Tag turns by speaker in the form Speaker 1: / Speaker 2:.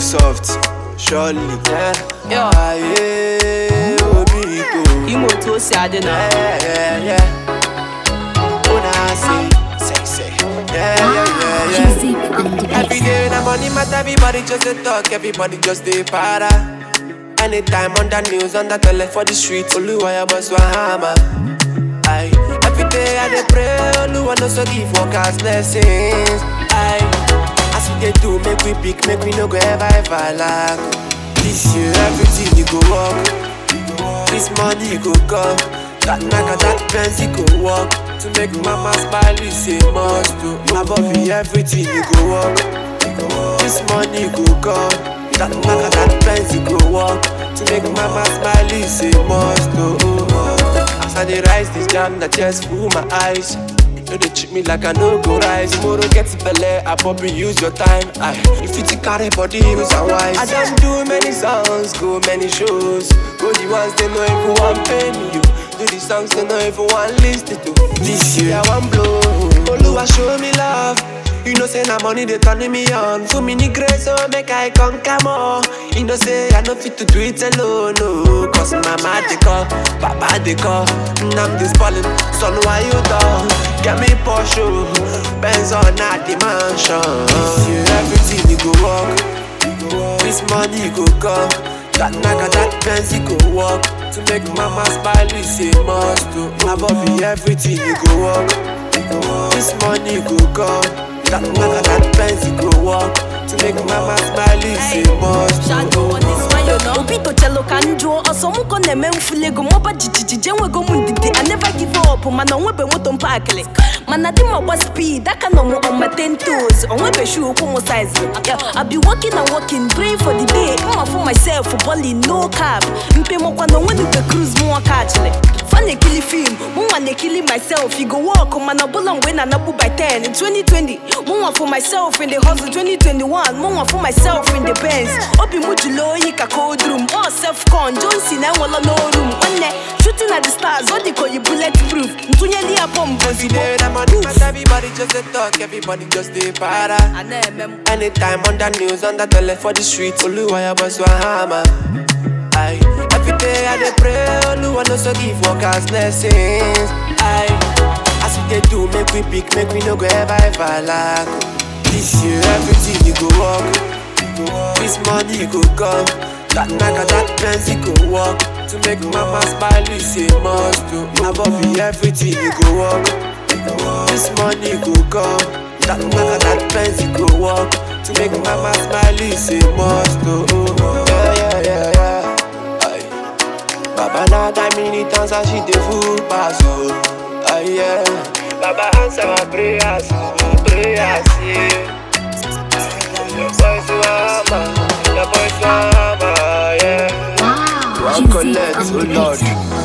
Speaker 1: soft, surely. Yeah.
Speaker 2: Yeah.
Speaker 1: Ah, yeah. Obiko.
Speaker 2: ime otu o si adị na
Speaker 1: Yeah, yeah, yeah. When I say, say, say. Yeah, yeah, yeah, yeah.
Speaker 3: Music on the
Speaker 1: Every
Speaker 3: beat.
Speaker 1: day na money matter, everybody just dey talk, everybody just dey para. Anytime on the news, on the tele for the street, Oluwaya must want hammer. Aye. Every day I dey pray, Oluwa no so give workers blessings. Aye. As we dey do, make we pick, make we no go ever ever lack. This year everything you go work, this money go come. That naga, that Benz go work To make mama smile, you say must do Above you, everything you go work This money go come That naga, that Benz go work To make mama smile, you say must do As I dey rise this jam, that just full my eyes no dey treat me like I no go rise Tomorrow get belle, I probably use your time I, You fit to carry body, use and wise I don't do many songs, go many shows Go the ones they know even want pay me you Do the songs they know even want listen to This year I want blow Oluwa show me love you know say na money they turning me on For me ni grace so make I conquer more You know say I no fit to do it alone no Cause mama they call, papa they call And I'm this ballin', son why you down? Get me Porsche, Benz on at the mansion This year everything you go walk This money go come That naga that Benz you go walk To make mama smile you say must do Above you everything you go walk This money go come That naga that Benz you go walk To make mama smile you say must do
Speaker 2: Shadow on this one, you know.
Speaker 4: obi tochelu ka njụọ ọsọ mụ ka ọ na-eme mfuli ego mọba jijiji enwego m ndidi I never give up mana onwebe moto mpakịlị mana di m ọgba speed aka nọ m on my ten toes onwebe shoe ụkwụ m size Yeah, I be working and working praying for the day mma for myself balling no cap mpe mọkwa na onwenuge cruise mụ nwoke achịlị fa na-ekili film mụnwa na-ekili myself you go work mana ọbụla mgbe na-anagbu by 10 in 2020 mụnwa for myself in the hustle 2021 mụnwa for myself in the Benz obi m jụrụ oyi ka cold room all self con Johnson enwela no room nwanne shooting at the stars ọ dịka oyi bullet proof ntụnyeli ya bọmbụ
Speaker 1: Every
Speaker 4: ozugbo
Speaker 1: day that money matter, everybody just dey talk, everybody just dey para
Speaker 4: a na-eme m
Speaker 1: Anytime on the news, on the tele for the street, Oluwaya must want hammer. Aye. Every day I dey pray, Oluwa no so give workers blessings. Aye. As we dey do, make we pick, make we no go ever ever lack. This year everything you go work, this money go come. That naga, that Benz you go work to make mama smile. You say must do. Above you, everything you go work. This money go come. That naga, that Benz you go work to make mama smile. You say must do. Yeah, yeah, yeah, yeah. Aye. Baba now that many times I see the food pass oh. Aye, yeah. Baba answer my prayers, oh, prayers, yeah. The boys to hammer, the boys to hammer, yeah.
Speaker 3: Wow.
Speaker 1: One
Speaker 3: Music
Speaker 1: collect,
Speaker 3: on
Speaker 1: oh
Speaker 3: the
Speaker 1: Lord.
Speaker 3: beat.